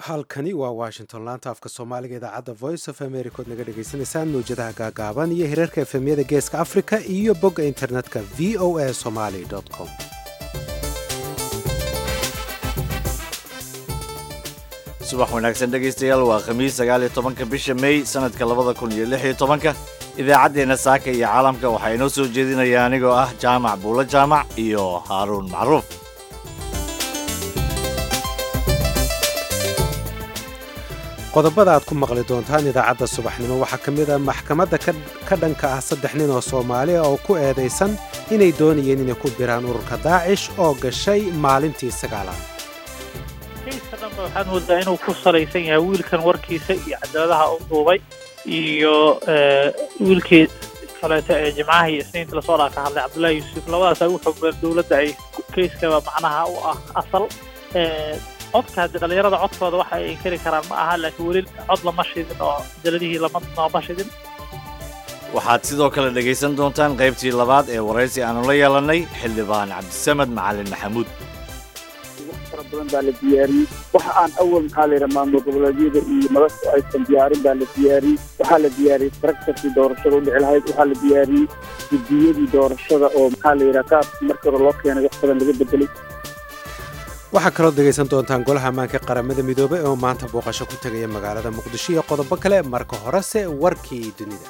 halkani waa washington laanta afka soomaaliga idaacadda voice of america ood naga dhagaysanaysaan mawjadaha gaagaaban iyo hirarka efemyada geeska africa iyo bogga internetka v o a somaly com subax wanaagsan dhegaystayaal waa khamiis sagaal iyo tobanka bisha may sanadka labada kun iyo lix iyo tobanka idaacaddeenna saaka iyo caalamka waxaa inoo soo jeedinaya anigoo ah jaamac buulo jaamac iyo haaruun macruuf qodobada aad ku maqli doontaan idaacadda subaxnimo waxaa ka mid ah maxkamadda ka dhanka ah saddex nin oo soomaali ah oo ku eedaysan inay doonayeen inay ku biraan ururka daacish oo gashay maalintii sagaalaad kayska dhanba waxaan moodaa inuu ku salaysan yahay wiilkan warkiisa iyo cadaaladaha u duubay iyo wiilkii kaleeto ee jimcaha iyo isniinta lasoo dhaa ka hadlay cabdullaahi yuusuf labadaas ay u xogbeen dowladda ay kayskaba macnaha u ah asal codka haddi dhallinyarada codkooda waxa ay inkari karaan ma aha laakiin weli cod lama shidin oo jaladihii lama nooma shidin waxaad sidoo kale dhegaysan doontaan qaybtii labaad ee waraysi aanu la yeelannay xildhibaan cabdisamed macalin maxamuud wax fara badan baa la diyaariyey waxa aan awal maxaa la yidhaha maamul goboleedyada iyo madasha aysan diyaarin baa la diyaariyey waxaa la diyaariyey taraktarkii doorashada u dhici lahayd waxaa la diyaariyey guddiyadii doorashada oo maxaa la yidhaha qaabkii markii hore loo keenay wax badan laga bedelay waxaa kaloo dhegaysan doontaan golaha ammaanka qaramada midoobay oo maanta booqasho ku tegaya magaalada muqdisho iyo qodobo kale marka horese warkii dunida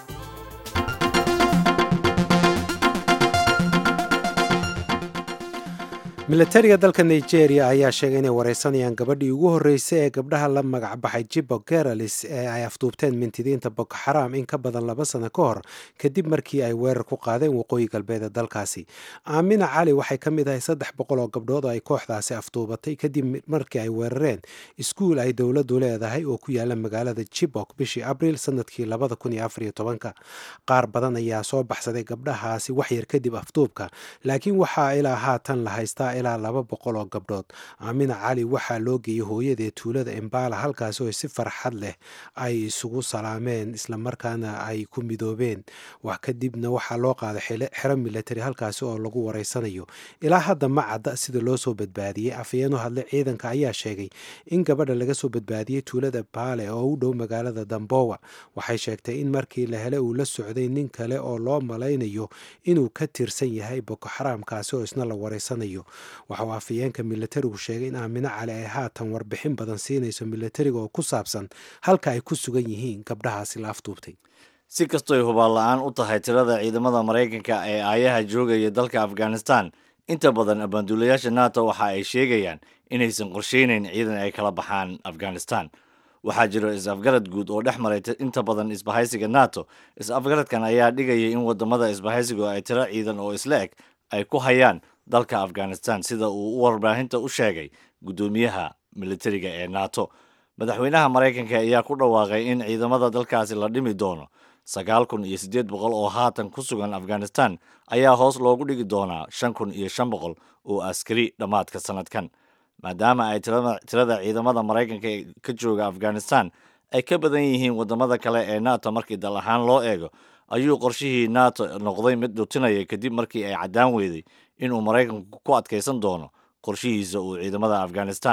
milatariga dalka nigeria ayaa sheegay inay wareysanayaan gabadhii ugu horreysay ee gabdhaha la magacbaxay jibo geralis ee ay afduubteen mintidiinta boko xaraam in ka badan laba sano ka hor kadib markii ay weerar ku qaadeen waqooyi galbeed ee dalkaasi aamina cali waxay ka mid ahay saddex boqol oo gabdhood oo ay kooxdaasi afduubatay kadib markii ay weerareen iskuul ay dowladdu leedahay oo ku yaala magaalada jibok bishii abriil sanadkii labada kun iyo afariyo tobanka qaar badan ayaa soo baxsaday gabdhahaasi waxyar kadib afduubka laakiin waxaa ilaa haatan la haystaa ilaa laba boqol oo gabdhood aamina cali waxaa loo geeyey hooyadee tuulada embala halkaasi oo si farxad leh ay isugu salaameen islamarkaana ay ku midoobeen wax kadibna waxaa loo qaaday xero milatari halkaasi oo lagu wareysanayo ilaa hadda ma cadda sida loo soo badbaadiyey afhayeeno hadle ciidanka ayaa sheegay in gabadha laga soo badbaadiyey tuulada baale oo u dhow magaalada dambowa waxay sheegtay in markii la helay uu la socday nin kale oo loo malaynayo inuu ka tirsan yahay boko xaraamkaasi oo isna la wareysanayo waxauu afhayeenka milatarigu sheegay in aamino cali ay haatan warbixin badan siinayso milatariga oo ku saabsan halka ay ku sugan yihiin gabdhahaasi la afduubtay si kastoy hubaal la-aan u tahay tirada ciidamada maraykanka ee aayaha joogaya dalka afghanistan inta badan abaanduulayaasha nato waxa ay sheegayaan inaysan qorsheynayn ciidan ay kala baxaan afghanistan waxaa jiro is-afgarad guud oo dhex maray inta badan isbahaysiga nato is-afgaradkan ayaa dhigaya in wadamada isbahaysigu ay tiro ciidan oo isla eg ay ku hayaan dalka afghanistan sida uu u warbaahinta u sheegay guddoomiyaha militariga ee nato madaxweynaha maraykanka ayaa ku dhawaaqay in ciidamada dalkaasi la dhimi doono sagaal kun iyo siddeed boqol oo haatan ku sugan afghanistan ayaa hoos loogu dhigi doonaa shan kun iyo shan boqol oo askari dhammaadka sanadkan maadaama ay tirada ciidamada maraykanka ee ka jooga afghanistan ay ka badan yihiin wadamada kale ee nato markii dal ahaan loo eego ayuu qorshihii nato noqday mid dhutinaya kadib markii ay caddaan weyday inuu maraykanku ku adkaysan doono qorshihiisa uu ciidamada afghanistan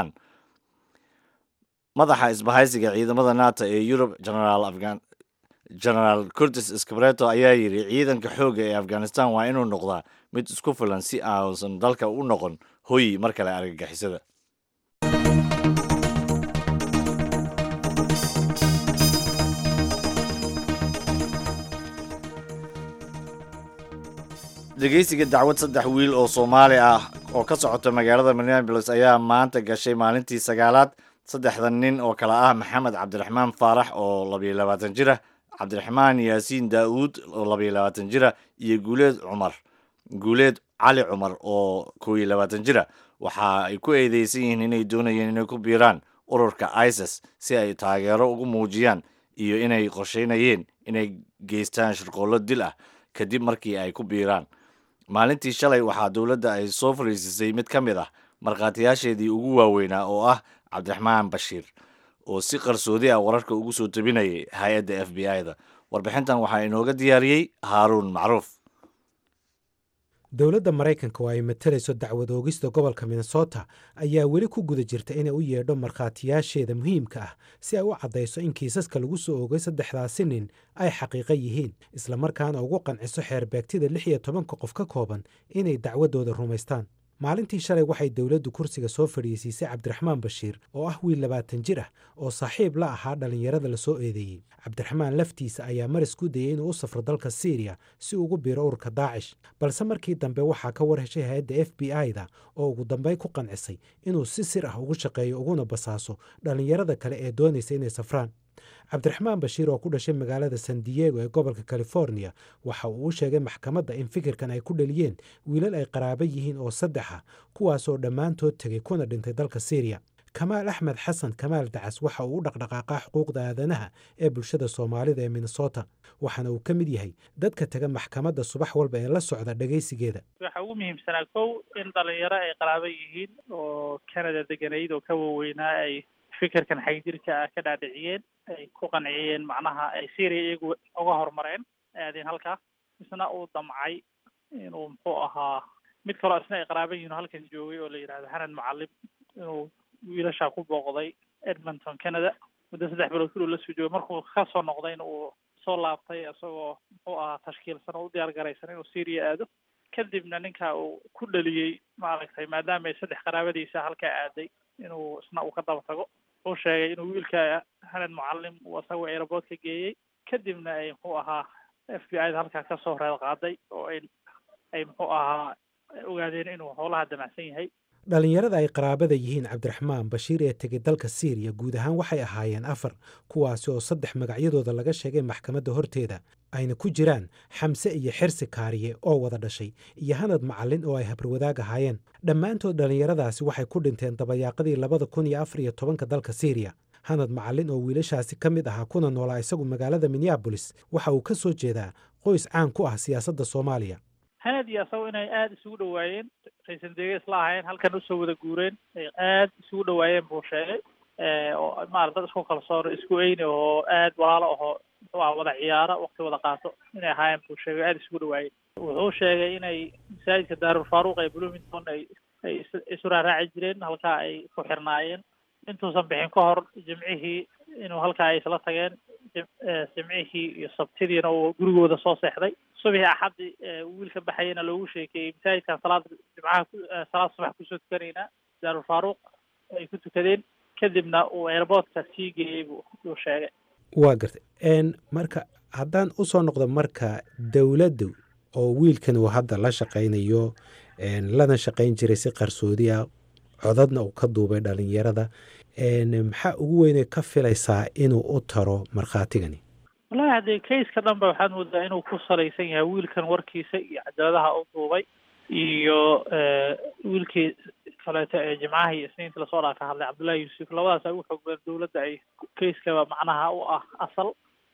madaxa isbahaysiga ciidamada nato ee yurub genaraal curtis scabreto ayaa yidhi ciidanka xoogga ee afghanistan waa inuu noqdaa mid isku filan si aanusan dalka u noqon hoyi mar kale argagixisada dhegeysiga dacwad saddex wiil oo soomaali ah oo ka socota magaalada minneabolis ayaa maanta gashay maalintii sagaalaad saddexda nin oo kale ah maxamed cabdiraxmaan faarax oo labayo labaatan jira cabdiraxmaan yaasiin daa'uud oo labayo labaatan jira iyo guuleed cumar guuleed cali cumar oo kow iyo labaatan jira waxa ay ku eedeysan yihiin inay doonayeen inay ku biiraan ururka isis si ay taageero ugu muujiyaan iyo inay qorsheynayeen inay geystaan shirqoollo dil ah kadib markii ay ku biiraan maalintii shalay waxaa dowladda ay soo fariisisay mid ka mid ah markhaatiyaasheedii ugu waaweynaa oo ah cabdiraxmaan bashiir oo si qarsoodi ah wararka ugu soo tabinayay hay-adda f b i da warbixintan waxaa inooga diyaariyey haaruun macruuf dowladda maraykanka oo ay matalayso dacwad oogista gobolka minnesota ayaa weli ku guda jirta inay u yeedho markhaatiyaasheeda muhiimka ah si ay u caddayso in kiisaska lagu soo oogay saddexdaasi nin ay xaqiiqo yihiin islamarkaana ugu qanciso xeerbeegtida lix iyo tobanka qof ka kooban inay dacwaddooda rumaystaan maalintii shalay waxay dowladdu kursiga soo fadhiisiisay cabdiraxmaan bashiir oo ah wiil labaatan jir ah oo saaxiib la ahaa dhallinyarada la soo eedeeyey cabdiraxmaan laftiisa ayaa maris ku dayey inuu u safro dalka siiriya si ugu biiro ururka daacish balse markii dambe waxaa ka war heshay hay-adda f b i-da oo ugu dambeyn ku qancisay inuu si sir ah ugu shaqeeyo uguna basaaso dhallinyarada kale ee doonaysa inay safraan cabdiraxmaan bashiir oo ku dhashay magaalada san diego ee gobolka california waxa uu u sheegay maxkamadda in fikirkan ay ku dhaliyeen wiilal ay qaraabo yihiin oo saddex ah kuwaasoo dhammaantood tegay kuna dhintay dalka syriya kamaal axmed xasan kamaal dacas waxa uu u dhaqdhaqaaqaa xuquuqda aadanaha ee bulshada soomaalida ee minnesota waxaana uu ka mid yahay dadka taga maxkamadda subax walba ee la socda dhegaysigeeda waxaa ugu muhiimsanaa kow in dhalinyaro ay qaraabo yihiin oo canada deganayd oo ka waaweynaa ay fikirkan xagjirka ah ka dhaadhiciyeen ay ku qanciyeen macnaha ay syria iyagu uga horumareen aadeen halkaa isna uu damcay inuu muxuu ahaa mid kaloo isna ay qaraaba yihiin oo halkan joogay oo la yidhahdo hanan mucalim inuu wiilashaa ku booqday edmonton canada muddo saddex bilood kuluu la soo joogay markuu ka soo noqdayna uu soo laabtay isagoo muxuu ahaa tashkiilsan oo u diyaar garaysan inuu syria aado kadibna ninka uu ku dhaliyey maaragtay maadaama ay saddex qaraabadiisa halkaa aaday inuu isna uu ka daba tago uu sheegay inuu wiilka hanan mucalim uu isagoo aeroboort ka geeyey kadibna ay muxuu ahaa f b i da halkaa kasoo reed qaaday oo ay ay muxuu ahaa ogaadeen inuu howlaha damacsan yahay dhallinyarada ay qaraabada yihiin cabdiraxmaan bashiir ee tegay dalka siiriya guud ahaan waxay ahaayeen afar kuwaasi oo saddex magacyadooda laga sheegay maxkamadda horteeda ayna ku jiraan xamse iyo xirsi kaariye oo wada dhashay iyo hanad macallin oo ay habarwadaag ahaayeen dhammaantood dhallinyaradaasi waxay ku dhinteen dabayaaqadii labada kun iyo afar iyo tobanka dalka siiriya hanad macallin oo wiilashaasi ka mid ahaa kuna noolaa isagu magaalada minneabolis waxa uu ka soo jeedaa qoys caan ku ah siyaasadda soomaaliya hanad iyo asagoo inay aada isugu dhawaayeen raysan dege isla ahayn halkan usoo wada guureen ay aada isugu dhawaayeen buu sheegay oo maarata dad isku kalsoon isku eyni oo aada walaalo ahoo muxuu aha wada ciyaaro waqti wada qaato inay ahaayeen buu sheegay aada isugu dhawaayeen wuxuu sheegay inay masaajidka daarul faaruq ee bloomington ay ay isu raaraaci jireen halkaa ay ku xirnaayeen intuusan bixin ka hor jimcihii inuu halkaa ay isla tageen jimcihii iyo sabtidiina uu gurigooda soo seexday subixii axaddi wiilka baxayana loogu sheekeeyey masaajidkan salaada jimcaha salaad subax kusoo tukanaynaa daarul faaruq ay ku tukadeen kadibna uu airboortka sii geeyey buu uu sheegay waa gartay marka haddaan usoo noqdo marka dowladdu oo wiilkan uu hadda la shaqaynayo lana shaqayn jiray si qarsoodi ah codadna uu ka duubay dhalinyarada maxaa ugu weynay ka filaysaa inuu u taro markhaatigani wallahi haddee kaiska dhan ba waxaad moodaa inuu ku salaysan yahay wiilkan warkiisa iyo cadaaladaha u duubay iyo wiilkii kaleeto ee jimcaha iyo isniinta lasoo dhaa ka hadlay cabdullahi yuusuf labadaas ay u xoog badan dowladda ay kaiskaba macnaha u ah asal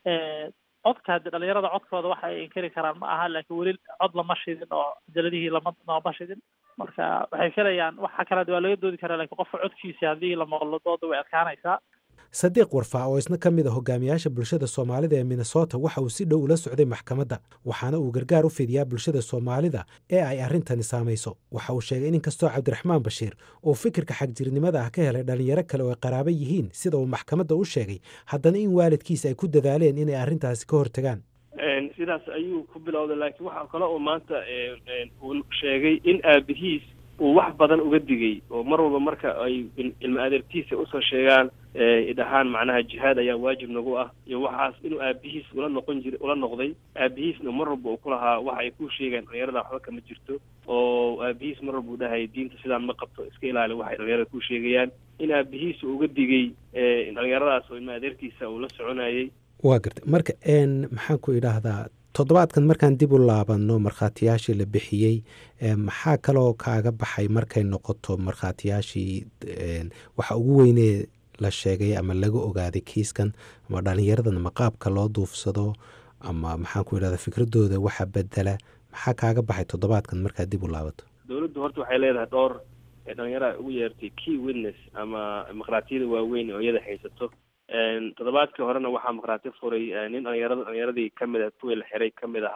codka hadde dhalinyarada codkooda waxa ay inkari karaan ma aha laakiin weli cod lama shidin oo cajaladihii lama looma shidin marka waxay filayaan waxa kale waa laga doodi karaa lakiin qofka codkiisa haddii la maqlo dooda way adkaanaysaa sadiiq warfaa oo isna ka mid a hogaamiyaasha bulshada soomaalida ee minnesota waxa uu si dhow ula socday maxkamadda waxaana uu gargaar u fidiyaa bulshada soomaalida ee ay arrintani saamayso waxa uu sheegay in inkastoo cabdiraxmaan bashiir uu fikirka xagjirnimada ah ka helay dhalinyaro kale oo ay qaraabo yihiin sida uu maxkamadda u sheegay haddana in waalidkiisa ay ku dadaaleen inay arrintaasi ka hortagaan sidaas ayuu ku bilowday laakiin waxaa kale oo maanta uu sheegay in aabihiis uu wax badan uga digay oo mar walba marka ay ilma adeertiisa usoo sheegaan dhahaan macnaha jihaad ayaa waajib nagu ah iyo waxaas inuu aabihiis ula noqon jira ula noqday aabihiisna mar walba uu ku lahaa waxa ay ku sheegaan dhalinyarada waxba kama jirto oo aabihiis mar walba u dhahay diinta sidaan ma qabto iska ilaali waxay dhalinyarada ku sheegayaan in aabihiis uu uga digay dhalinyaradaas oo ilma adeertiisa uu la soconayay waa gartay marka maxaan ku idhaahdaa toddobaadkan markaan dib u laabanno markhaatiyaashii la bixiyey maxaa kaloo kaaga baxay markay noqoto markhaatiyaashii waxa ugu weynee la sheegay ama laga ogaaday kiiskan ama dhalinyaradan ma qaabka loo duufsado ama maxaan ku idhahdaa fikradooda waxa bedela maxaa kaaga baxay toddobaadkan markaad dib u laabato dowladdu horta waxay leedahay dhowr dhalinyara ugu yeertay key witness ama markhaatiyada waaweyn oo iyada haysato toddobaadkii horena waxaa markhaati furay nin dhalinyarada dhalinyaradii kamid ah kuwii la xiray kamid ahaa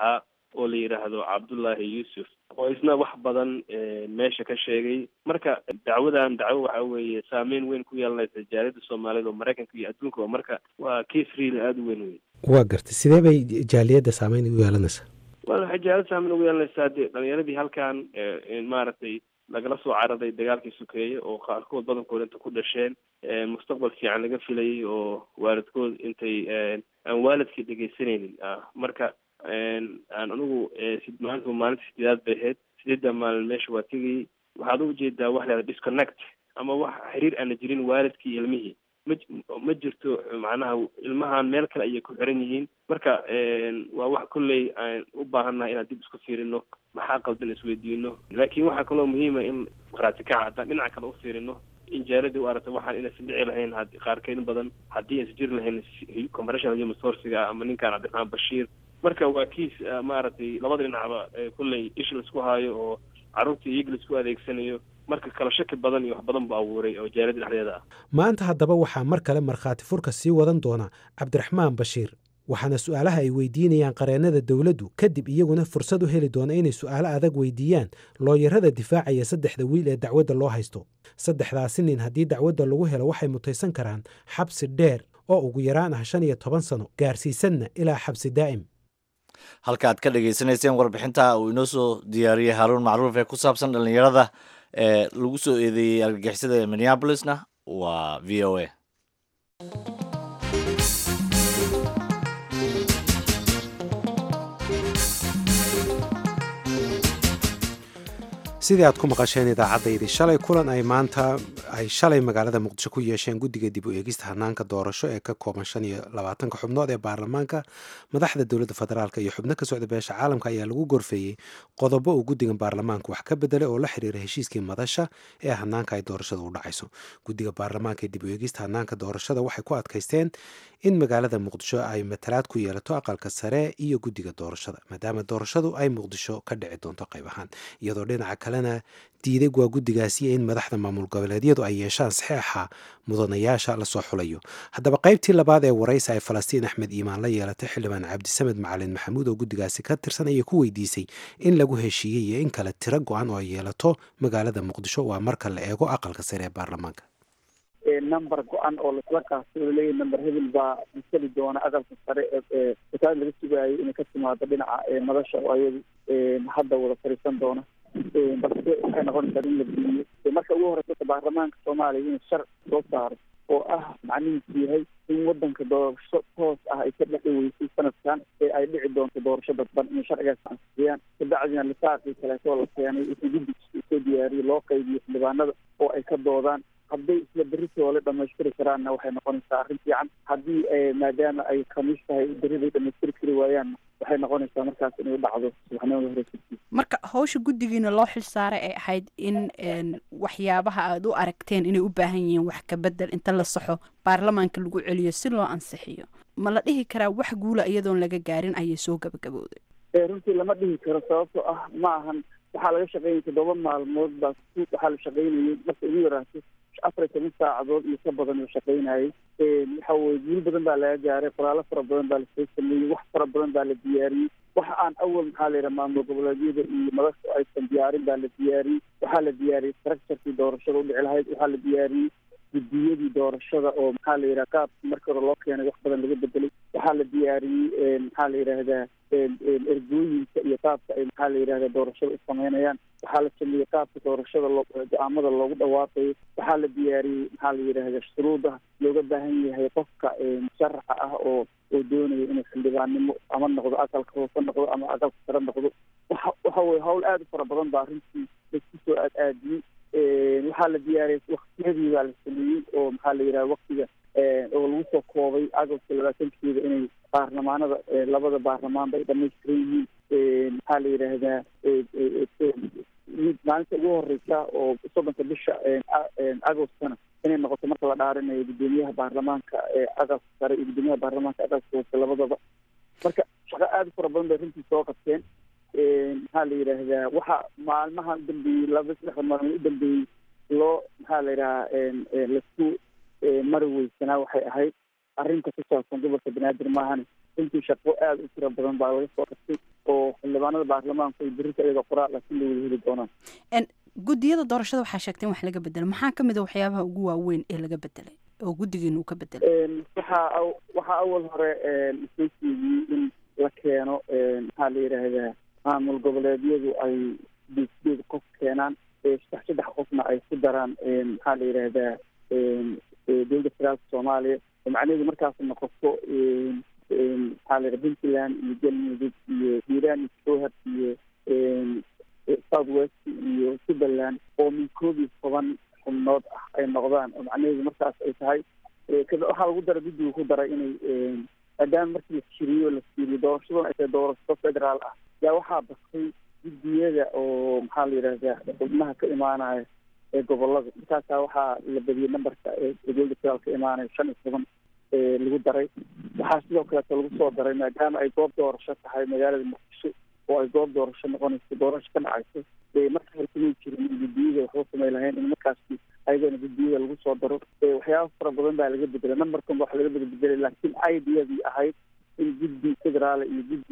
oo la yidhaahdo cabdullaahi yuusuf oo isna wax badan meesha ka sheegay marka dacwadan dacwo waxa weeye saameyn weyn ku yeelanaysa jaaliyadda soomaaliyed oo maraykanka iyo adduunka oo marka waa case real aada u weyn wey waa gartay sidee bay jaaliyadda saameyn u yeelanaysaa wa waxay jaaliyadda saameyn ugu yeelanaysaa dee dhalinyaradii halkan maaragtay lagala soo cararay dagaalkii sukeeye oo qaarkood badankood inta ku dhasheen mustaqbal fiican laga filayay oo waalidkood intay aan waalidkii dhegeysanaynin marka aan anigu maalinta maalinta sideedaad bay ahayd sideedda maalin meesha waa tegayay waxaad u ujeedaa wax leeda disconnect ama wax xiriir aana jirin waalidkii ilmihii ma ma jirto macnaha ilmahan meel kale ayay ku xiran yihiin marka waa wax kolley aan u baahannahay inaan dib isku fiirino maxaa qaldan isweydiino laakiin waxaa kaloo muhiima in qaraatikaca haddaan dhinaca kale u fiirino in jaaladii u aragta waxaan inaysan dhici lahayn qaarkeed badan haddii aysan jiri lahayn compressional human sourciga ama ninkan cabdiraxmaan bashiir marka waa kiis maaragtay labada dhinacba kolley ish laisku haayo oo carruurtii iyaga laisku adeegsanayo marka kala shaki badan iyo wax badan bu abuuray oo jaaliyadda dhexdeeda ah maanta haddaba waxaa mar kale markhaati furka sii wadan doona cabdiraxmaan bashiir waxaana su'aalaha ay weydiinayaan qareennada dowladdu kadib iyaguna fursad u heli doona inay su'aalo adag weydiiyaan looyarada difaacaya saddexda wiil ee dacwadda loo haysto saddexdaasi nin haddii dacwadda lagu helo waxay mutaysan karaan xabsi dheer oo ugu yaraan ah shan iyo toban sano gaarsiisanna ilaa xabsi daa'im halka aad ka dhagaysanayseen warbixinta uu inoo soo diyaariyey haaruun macruuf ee ku saabsan dhallinyarada ee lagu soo eedeeyey argagixisada ee minneabolisna waa v o a sidii aad ku maqasheen idaacaddaydi shalay kulan ay maanta ay shalay magaalada muqdisho ku yeesheen guddiga dib u eegista hanaanka doorasho ee ka kooban shan iyo labaatanka xubnood ee baarlamaanka madaxda dowladda federaalk iyo xubno ka socda beesha caalamka ayaa lagu gorfeeyey qodobo uu guddigan baarlamaanka wax ka bedelay oo la xiriira heshiiskii madasha ee hanaanka ay doorashada u dhacayso guddiga baarlamaanka ee dib u eegista hanaanka doorashada waxay ku adkaysteen in magaalada muqdisho ay matalaad ku yeelato aqalka sare iyo guddiga doorashada maadaama doorashadu ay muqdisho ka dhici doonto qayb ahaan iyadoo dhinaca kalena diiday waa guddigaasi in madaxda maamul goboleedyadu ay yeeshaan saxeexa mudanayaasha lasoo xulayo haddaba qaybtii labaad ee waraysa ay falastiin axmed iimaan la yeelatay xildhibaan cabdisamed macalin maxamuud oo guddigaasi ka tirsan ayay ku weydiisay in lagu heshiiyey iyo in kale tiro go-an oo ay yeelato magaalada muqdisho waa marka la eego aqalka sare ee baarlamaanka number go-an oo lasla kaastay oo leeyahy number hebel baa masali doona aqalka sare ee wasaarad laga sugaayo inay ka timaado dhinaca madasha oo ayadu hadda wada fariisan doona balse waxay noqonaysaa in la geliyo marka ugu horeysa baarlamaanka soomaaliya inuu sharci soo saaro oo ah macnihiisu yahay in wadanka doorasho toos ah ay ka dhexi weysay sanadkan ee ay dhici doonto doorasho dadban inay sharcigaas ansixiyaan kabacdina lisaaqii kaleeto la keenay intii guddigiisa soo diyaariyey loo qaybiyo xildhibaanada oo ay ka doodaan hadday isla beritoole dhamaystiri karaanna waxay noqonaysaa arrin fiican haddii maadaama ay khamiis tahay beriday dhamaystiri kari waayaan waxay noqonaysaa markaas inay dhacdo subaxnimada hore marka hawsha guddigiina loo xil saaray ay ahayd in waxyaabaha aada u aragteen inay u baahan yihiin wax ka bedel inta la saxo baarlamaanka lagu celiyo si loo ansixiyo ma la dhihi karaa wax guula iyadoon laga gaarin ayay soo gabagabowday runtii lama dhihi karo sababtoo ah ma ahan waxaa laga shaqeynaya toddoba maalmood baa waxaa la shaqeynayay marka ugu yaraato afar iyo toban saacadood iyo ka badan la shaqeynayay waxa weye guul badan baa laga gaaray qoraalo fara badan baa lasoo sameeyey wax fara badan baa la diyaariyey waxa aan awal maxaa la yidhaha maamul goboleedyada iyo madasha aysan diyaarin baa la diyaariyey waxaa la diyaariyey structurkii doorashada udhici lahayd waxaa la diyaariyey guddiyadii doorashada oo maxaa la yidhaha qaabkii markii hore loo keenay wax badan laga bedelay waxaa la diyaariyey maxaa la yidhaahdaa ergooyinka iyo qaabka ay maxaa la yidhahda doorashada u sameynayaan waxaa la sameeyey qaabka doorashada loo go-aamada loogu dhawaaqayo waxaa la diyaariyey maxaa la yidhahda shuruuda looga baahan yahay qofka musharaxa ah oo oo doonaya inuu xildhibaannimo ama noqdo aqalka hoose noqdo ama aqalka sare noqdo waxa waxa weye hawl aada u fara badan baa arrintii laisku soo aad aadiyey waxaa la diyaariyey waktiyadii baa la sameeyey oo maxaa la yidhaha waktiga oo lagu soo koobay agabka labaatankeeda inay baarlamaanada labada baarlamaanba ay dhamaystiran yihiin maxaa la yidhaahdaa maalinta ugu horeysa oo soddonka bisha agostana inay noqoto marka la dhaarinayo guddoomiyaha baarlamaanka aqalka sare iyo guddoomiyaha baarlamaanka aqalka hoose labadaba marka shaqo aada u fara badan bay runtii soo qabteen maxaa la yidhaahdaa waxa maalmaha udambeeyey laba saddexda maalmood u dambeeyey loo maxaa la yidhahaa laisku mari weysanaa waxay ahayd arrinta ku saabsan gobolka banaadir maahan runtii shaqo aada u tiro badan baa laga soo qabtay oo xildhibaanada baarlamaanku ay berita iyadoo qoraal ah si la wada heli doonaan guddiyada doorashada waxaa sheegteen wax laga bedelay maxaa ka mid a waxyaabaha ugu waaweyn ee laga bedelay oo guddigiina uu ka bedelay waxaa waxaa awal hore soo jeediyey in la keeno maxaa la yidhaahdaa maamul goboleedyadu ay deed qof keenaan saddex saddex qofna ay ku daraan maxaa la yidhaahdaa dowladda federaalka soomaaliya oo macnaheedu markaas noqoto maxaa la yidhaha puntland iyo galmudug iyo hiiraan iyo jowhar iyo south west iyo jubbaland oo min koob iyo toban xubnood ah ay noqdaan oo macnaheedu markaas ay tahay waxaa lagu daray guddigu ku daray inay maadaama markii la jiriyo la fiiriyo doorashaduna ay tahay doorasho federaal ah yaa waxaa bastay guddiyada oo maxaa la yidhahdaa xubnaha ka imaanaya ee gobolada markaasaa waxaa la badiyey numberka ee dowladda federaal ka imaanaya shan iyo toban lagu daray waxaa sidoo kaleeto lagu soo daray maadaama ay goob doorasho tahay magaalada muqdisho oo ay goob doorasho noqonayso doorasho ka dhacayso marka hore kumay jirin in guddiyada waxba samay lahayn in markaasi ayadana guddiyada lagu soo daro waxyaaba fara badan baa laga bedelay numberkan wax laga bedbedelay laakiin ideadii ahayd in guddi federaal iyo guddi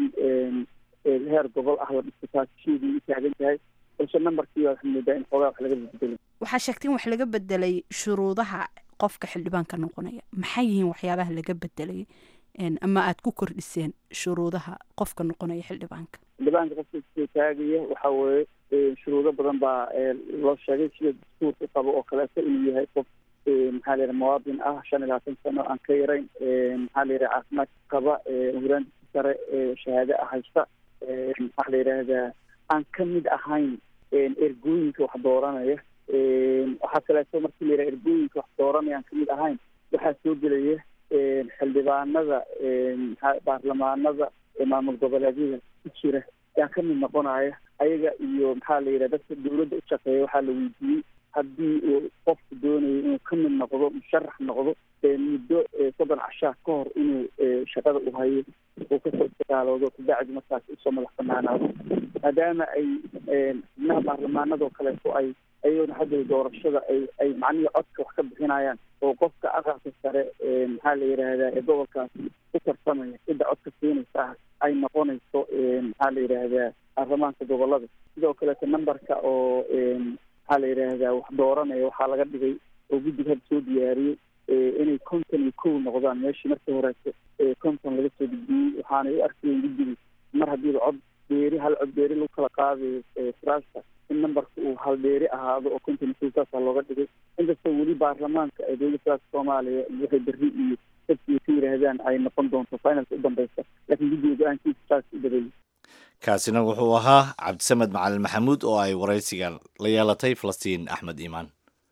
heer gobol ah la dhisto taasisheedii u taagan tahay balse numberkii baa waxaa moodaa in xoogaa wax laga bedbedelay waxaa sheegteen wax laga bedelay shuruudaha qofka xildhibaanka noqonaya maxay yihiin waxyaabaha laga bedelay ama aada ku kordhiseen shuruudaha qofka noqonaya xildhibaanka xildhibaanka qofka taagaya waxa weeye shuruudo badan baa loo sheegay sida dastuurka qabo oo kaleeto inuu yahay qof maxaa la yidhaha muwaadin ah shan iyo labaatan sano aan ka yarayn maxaa la yidhaha caafimaad qaba huraantiisa sare shahaado ah haysta maxaa la yidhaahdaa aan ka mid ahayn ergooyinka wax dooranaya waxaa kaleeto markii la yidhaha ergooyinka wax dooranaya aan kamid ahayn waxaa soo gelaya xildhibaanada baarlamaanada maamul goboleedyada ku jira yaa ka mid noqonaya ayaga iyo maxaa la yidhaha dadka dawladda u shaqeeya waxaa la weydiiyey haddii uu qofku doonayo inuu ka mid noqdo musharax noqdo muddo soddon cashaa ka hor inuu shaqada u hayo uu kasoo dagaaloodo kabacdi markaas usoo madax banaanaado maadaama ay xubnaha baarlamaanadoo kaleeto ay ayagona hadda doorashada ay ay macnihii codka wax ka bixinayaan oo qofka aqalka sare maxaa la yidhaahdaa ee gobolkaas ku tartamaya cidda codka siinaysa ah ay noqonayso maxaa la yidhaahdaa baarlamaanka gobolada sidoo kaleeto numberka oo maxaa la yidhaahdaa wax dooranaya waxaa laga dhigay oo guddiga hadda soo diyaariyey inay konton iyo kow noqdaan meeshii markii horeeto konton laga soo gudbiyey waxaanay u arkayeen guddiga mar haddiiba cod beeri hal cod beeri lagu kala qaadayo firaashka in numberka uu hal beeri ahaado oo konton iyo kow saasaa looga dhigay inkastoo weli baarlamaanka ee dowladda federaalka soomaaliya waxay berri iyo dadkii ka yidhaahdaan ay noqon doonto finalka u dambeysa laakiin guddiga go-aankiisa saas u dabeeyey kaasina wuxuu ahaa cabdisamed macalin maxamuud oo ay waraysiga la yeelatay falastiin axmed iimaan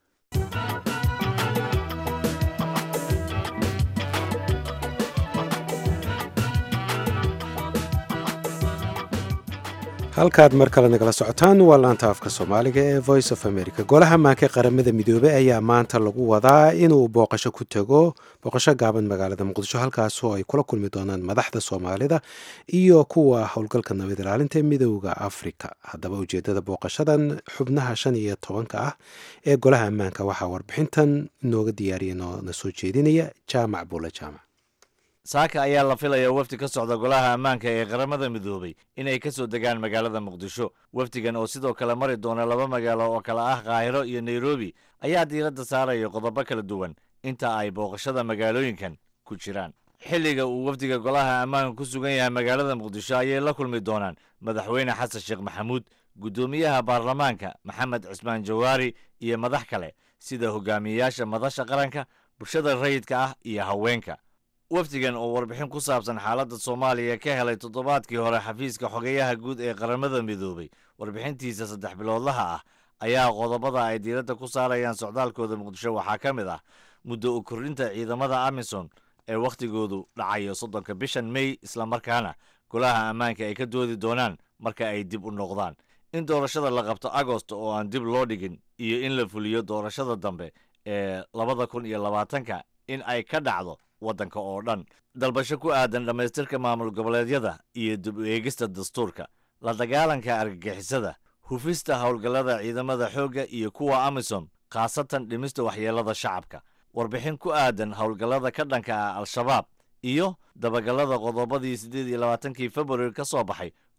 halkaad mar kale nagala socotaan waa laanta afka soomaaliga ee voice of america golaha maanka qaramada midoobey ayaa maanta lagu wadaa inuu booqasho ku tago booqasho gaaban magaalada muqdisho halkaasoo ay kula kulmi doonaan madaxda soomaalida iyo kuwa howlgalka nabad ilaalinta midooda afrika haddaba ujeedada booqashadan xubnaha shan iyo tobanka ah ee golaha ammaanka waxaa warbixintan inooga diyaariya noona soo jeedinaya jaamac buule jaamac saaka ayaa la filaya wafdi ka socda golaha ammaanka ee qaramada midoobay inay ka soo degaan magaalada muqdisho wafdigan oo sidoo kale mari doona laba magaalo oo kale ah kaahiro iyo nairobi ayaa diiradda saaraya qodobo kala duwan inta ay booqashada magaalooyinkan ku jiraan xilliga uu wafdiga golaha ammaanka ku sugan yahay magaalada muqdisho ayay la kulmi doonaan madaxweyne xasan sheekh maxamuud guddoomiyaha baarlamaanka maxamed cismaan jawaari iyo madax kale sida hogaamiyeyaasha madasha qaranka bulshada rayidka ah iyo haweenka wafdigan oo warbixin ku saabsan xaaladda soomaaliya ka helay toddobaadkii hore xafiiska xogeyaha guud ee qaramada midoobay warbixintiisa saddex biloodlaha ah ayaa qodobada ay diiradda ku saarayaan socdaalkooda muqdisho waxaa ka mid ah muddo u kordhinta ciidamada amisom ee wakhtigoodu dhacayo soddonka bishan mey islamarkaana golaha ammaanka ay ka doodi doonaan marka ay dib u noqdaan in doorashada la qabto agost oo aan dib loo dhigin iyo in la fuliyo doorashada dambe ee labada kun iyo labaatanka in ay ka dhacdo waddanka oo dhan dalbasho ku aadan dhammaystirka maamul goboleedyada iyo dib u eegista dastuurka la dagaalanka argagixisada hufista howlgallada ciidamada xoogga iyo kuwa amisom khaasatan dhimista waxyeellada shacabka warbixin ku aadan howlgallada ka dhanka ah al-shabaab iyo dabagallada qodobadii siddeed iyo labaatankii februari ka soo baxay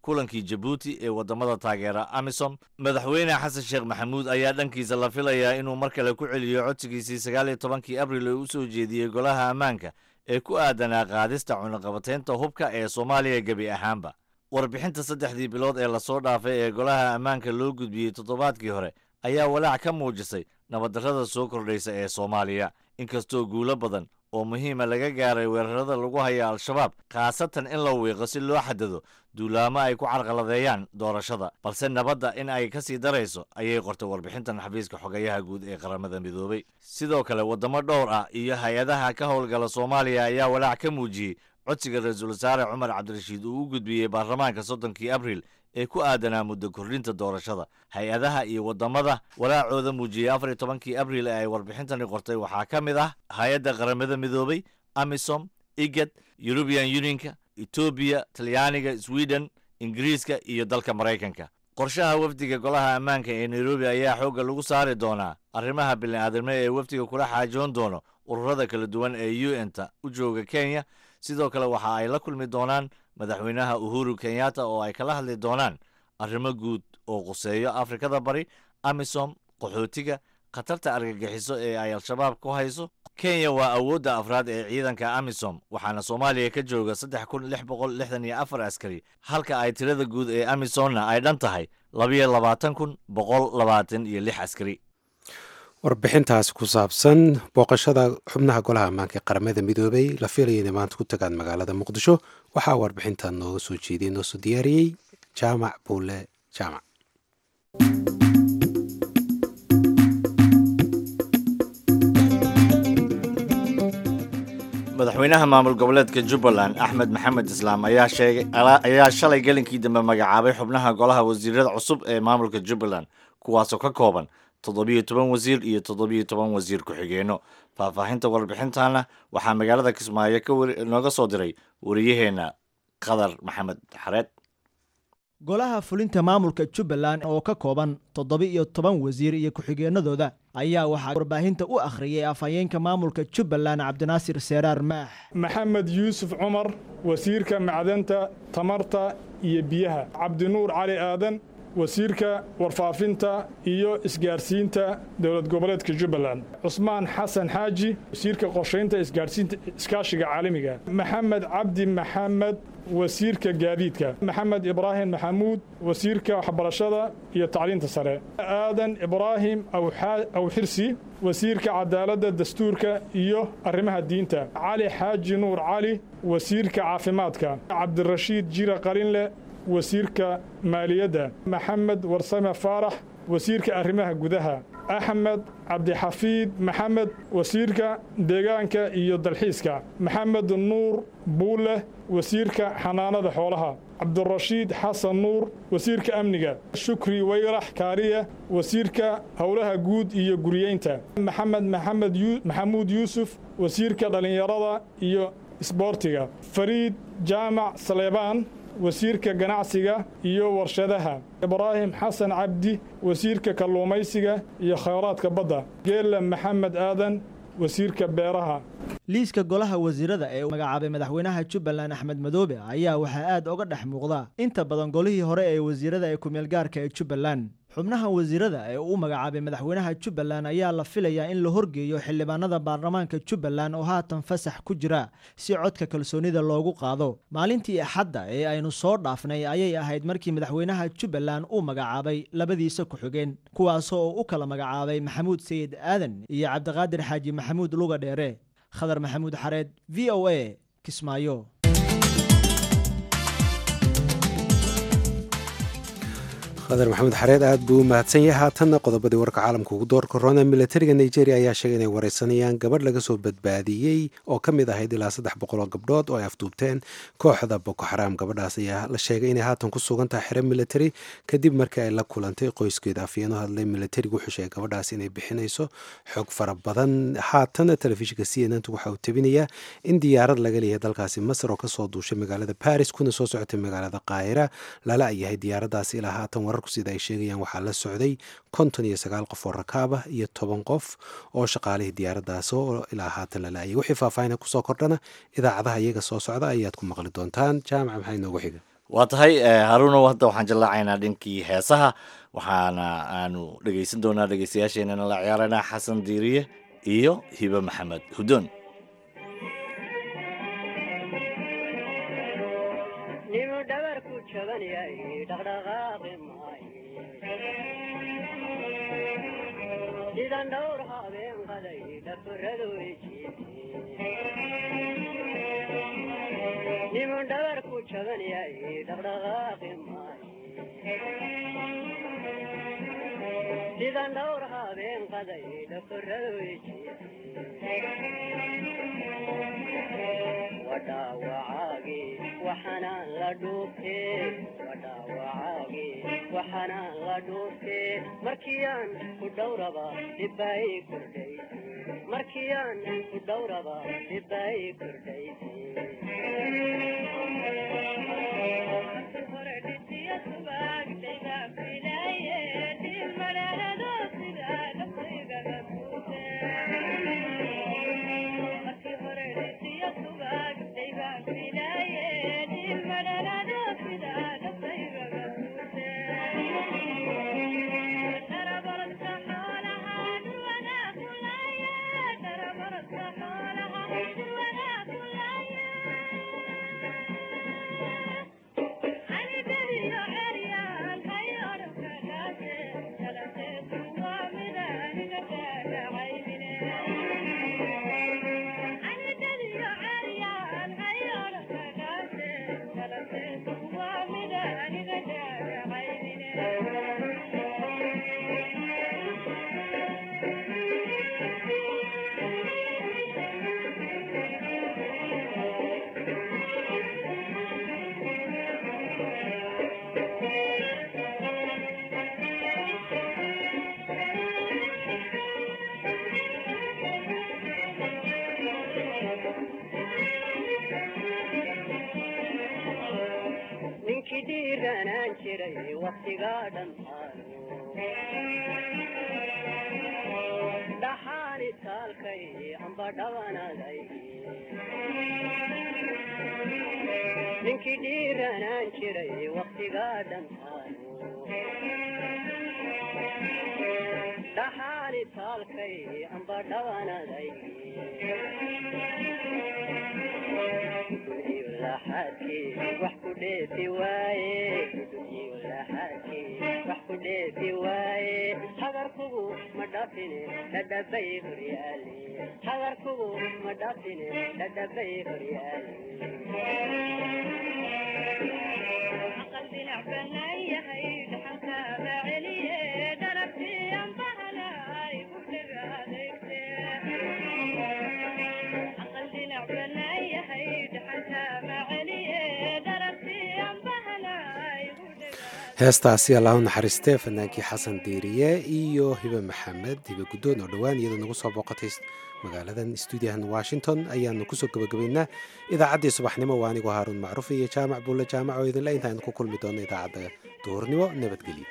kulankii jabuuti ee waddamada taageera amisom madaxweyne xasan sheekh maxamuud ayaa dhankiisa la filayaa inuu mar kale ku celiyo codsigiisii sagaal iyo tobankii abril ee u soo jeediyey golaha ammaanka ee ku aadanaa qaadista cunaqabataynta hubka ee soomaaliya gebi ahaanba warbixinta saddexdii bilood ee lasoo dhaafay ee golaha ammaanka loo gudbiyey toddobaadkii hore ayaa walaac ka muujisay nabaddarrada soo kordhaysa ee soomaaliya inkastoo guulo badan oo muhiima laga gaaray weerarada lagu haya al-shabaab khaasatan in la wiiqo si loo xadado duulaamo ay ku carqaladeeyaan doorashada balse nabadda in ay ka sii darayso ayay qortay warbixintan xafiiska xogayaha guud ee qaramada midoobay sidoo kale waddamo dhowr ah iyo hay-adaha ka howlgala soomaaliya ayaa walaac ka muujiyey codsiga ra-iisul wasaare cumar cabdirashiid uu u gudbiyey baarlamaanka soddonkii abril ee ku aadanaa muddo kordhinta doorashada hay-adaha iyo waddamada walaacooda muujiyey afar iyo tobankii abril ee ay warbixintani qortay waxaa ka mid ah hay-adda qaramada midoobay amisom igad yurubian unionka etoobiya talyaaniga sweden ingiriiska iyo dalka maraykanka qorshaha wafdiga golaha ammaanka ee nairobi ayaa xoogga lagu saari doonaa arrimaha bini'aadamnimo ee wafdiga kula xaajoon doono ururada kala duwan ee u n-ta u jooga kenya sidoo kale waxa ay la kulmi doonaan madaxweynaha uhuru kenyatta oo ay kala hadli doonaan arrimo guud oo quseeyo afrikada bari amisom qaxootiga khatarta argagixiso ee ay al-shabaab ku hayso kenya waa awoodda afraad ee ciidanka amisom waxaana soomaaliya ka jooga saddex kun lix boqol lixdan iyo afar askari halka ay tirada guud ee amisomna ay dhan tahay labayo labaatan kun boqol labaatan iyo lix askari warbixintaasi ku saabsan booqashada xubnaha golaha ammaanka ee qaramada midoobay la fiilaya inay maanta ku tagaan magaalada muqdisho waxaa warbixintan nooga soo jeediyey noo soo diyaariyey jaamac buule jaamac madaxweynaha maamul goboleedka jubbaland axmed maxamed islaam ayaa sheegay ayaa shalay gelinkii dambe magacaabay xubnaha golaha wasiirada cusub ee maamulka jubbaland kuwaasoo ka kooban toddobiyo toban wasiir iyo toddobiyo toban wasiir ku-xigeenno faahfaahinta warbixintana waxaa magaalada kismaayo ka nooga soo diray wariyaheenna qadar maxamed xareed golaha fulinta maamulka jubbaland oo ka kooban toddoba-iyo toban wasiir iyo ku-xigeenadooda ayaa waxaa warbaahinta u akhriyay afhayeenka maamulka jubbaland cabdinaasir seeraar maax maxamed yuusuf cumar wasiirka macdanta tamarta iyo biyaha cabdinuur cali aadan wasiirka warfaafinta iyo isgaarsiinta dowlad goboleedka jubbaland cusmaan xasan xaaji wasiirka qorshaynta isgaarsiinta iskaashiga caalamiga maxamed cabdi maxamed wasiirka gaadiidka maxamed ibraahim maxamuud wasiirka waxbarashada iyo tacliinta sare aadan ibraahim awxirsi wasiirka cadaaladda dastuurka iyo arrimaha diinta cali xaaji nuur cali wasiirka caafimaadka cabdirashiid jira qalinle wasiirka maaliyadda maxamed warsame faarax wasiirka arrimaha gudaha axmed cabdixafiid maxamed wasiirka deegaanka iyo dalxiiska maxamed nuur buulle wasiirka xanaanada xoolaha cabdirashiid xasan nuur wasiirka amniga shukri wayrax kaariya wasiirka howlaha guud iyo guriyeynta maxamed maxamed maxamuud yuusuf wasiirka dhallinyarada iyo isboortiga fariid jaamac saleebaan wasiirka ganacsiga iyo warshadaha ibraahim xasan cabdi wasiirka kalluumaysiga iyo khayraadka badda geella maxamed aadan wasiirka beeraha liiska golaha wasiirada ee uu magacaabay madaxweynaha jubbaland axmed madoobe ayaa waxaa aad oga dhex muuqda inta badan golihii hore ee wasiirada ee kumeelgaarka ee jubbaland xubnaha wasiirada ee uu magacaabay madaxweynaha jubbaland ayaa la filayaa in la horgeeyo xildhibaanada baarlamaanka jubbaland oo haatan fasax ku jira si codka kalsoonida loogu qaado maalintii axadda ee aynu soo dhaafnay ayay ahayd markii madaxweynaha jubbaland uu magacaabay labadiisa ku-xigeen kuwaasoo uu u kala magacaabay maxamuud sayid aadan iyo cabdiqaadir xaaji maxamuud luga dheere khadar maxamuud xareed v o a kismaayo khadar maxamed xareed aad buu u mahadsan yahay haatanna qodobadii warka caalamka ugu doorka roona milatariga nigeria ayaa sheegay inay wareysanayaan gabadh laga soo badbaadiyey oo ka mid ahayd ilaa saddex boqol oo gabdhood oo ay afduubteen kooxda boko xaraam gabadhaas ayaa la sheegay inay haatan ku sugan tahay xero military kadib markii ay la kulantay qoyskeeda afyeeno hadlay milatarigu wuxuu sheegay gabadhaas inay bixinayso xog fara badan haatan telefishinka c n n waxa uu tabinayaa in diyaarad laga leeyahay dalkaasi masar oo kasoo duushay magaalada baris kuna soo socotay magaalada qaahira lala yahay diyaaradaasi ilaa haatan wararku sida ay sheegayaan waxaa la socday konton iyo sagaal qof oo rakaabah iyo toban qof oo shaqaalihii diyaaradaas oo ilaa haatan la laayay wixii faahfaahina kusoo kordhana idaacadaha iyaga soo socda ayaad ku maqli doontaan jaamaca maxaa inoogu xiga waa tahay haruunow hadda waxaan jallaacaynaa dhinkii heesaha waxaana aanu dhegaysan doonaa dhegaystayaasheenana la ciyaaraynaa xasan diiriye iyo hibe maxamed hudoon nimu dhabarku jaban yahay dhaqdhaqaaqi maayo sidan dhowr habeen qaday dhafaradu nimu dhabarku jaban yahay dhaqdhaqaaqi maayo sidan dhowr habeen qaday dhafaradu wadhaawacaagi waxaanaan la dhuuftee wadhaawacaagi waxaanaan la dhuuftee markiyaan ku dhowraba dhibbay kordhay markiyaan ku dhowraba dhibbay kordhay ninkii dhiiranaan jiray waktigaa dhantaano dhaxaani taalkay amba dhawanaday ninkii dhiiranaan jiray waktigaa dhantaano dhaxaani taalkay amba dhawanaday laxaadkii wax ku dheefi waaye laxaadkii wax ku dheefi waaye hagarkugu ma dhafine dhadhabay horyaale hagarkugu ma dhafine dhadhabay horyaale aqal dhinac banaan yahay dhaxalkaaba celiye dharabtii ambahana igu dhega adeegte aqal dhinac banaan yahay dhaxalkaaba celiye dharabtii ambahana igu dhega heestaasi allah u naxariistee fanaankii xasan diiriye iyo hibe maxamed hibe guddoon oo dhowaan iyadoo nagu soo booqatay magaaladan stuudiyahan washington ayaanu kusoo gebagabaynaa idaacaddii subaxnimo waa anigoo haaruun macruuf iyo jaamac buulle jaamac oo idinle intaaynu ku kulmi doono idaacadda duhurnimo nabadgelyo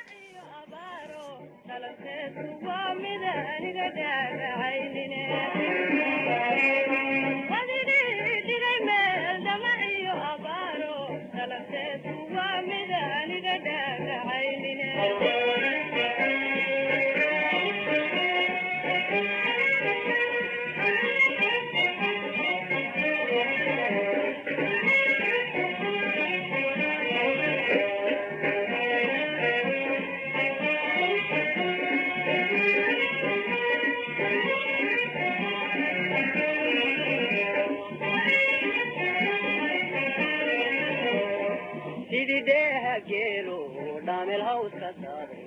sidii dheeha geelo dhaamel hawska saaro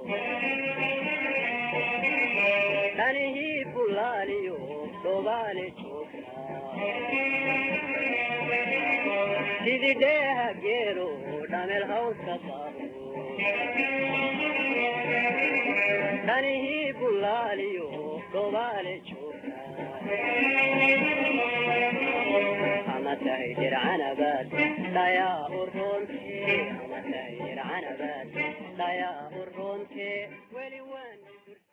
dhanihii bulaaliyo dhobaale joogta sidii dheeha geelo dhaamel hawska saaro dhanihii bulaaliyo dhobaale joogta ama tahay dircanabaad dhayaa uroonte ama tahay dircanabaad dhayaa uroonte weli waan